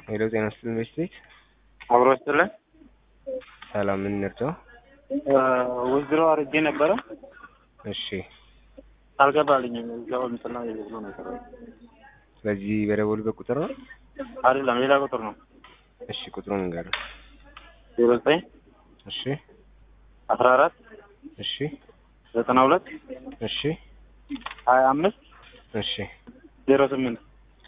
ሄሎ ጤና ይስጥልኝ በስቴት አብሮ ይስጥልን። ሰላም ምን እንርዳው? ውዝድሮ አድርጌ ነበረ እሺ አልገባልኝም። እዛው እንትና ብሎ ነው የቀረው። በዚህ በደወሉበት ቁጥር ነው? አይደለም ሌላ ቁጥር ነው። እሺ ቁጥሩን ንገረን። ዜሮ ዘጠኝ እሺ አስራ አራት እሺ ዘጠና ሁለት እሺ ሀያ አምስት እሺ ዜሮ ስምንት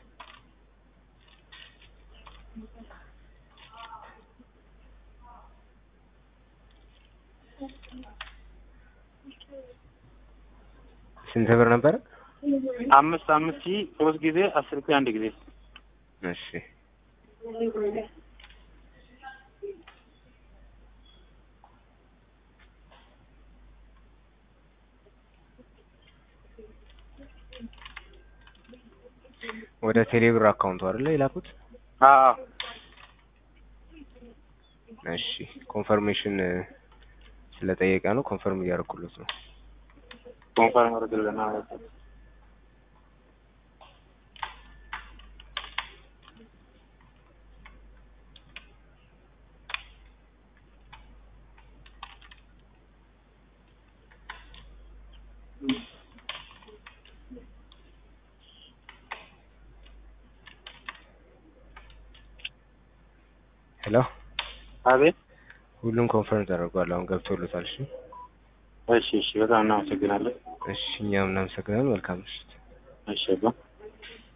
ስንት ብር ነበረ? አምስት አምስት ሺህ ሶስት ጊዜ አስር ሺህ አንድ ጊዜ እሺ ወደ ቴሌብር አካውንቱ አይደለ የላኩት? አዎ እሺ ኮንፈርሜሽን ስለጠየቀ ነው። ኮንፈርም እያደረኩለት ነው። ኮንፈርም አድርግልን። አዎ ሄሎ አቤት። ሁሉም ኮንፈርም ተደርጓል። አሁን ገብቶሎታል። እሺ እሺ እሺ፣ በጣም እናመሰግናለን። እሺ እኛም እናመሰግናለን። መልካም ምሽት። እሺ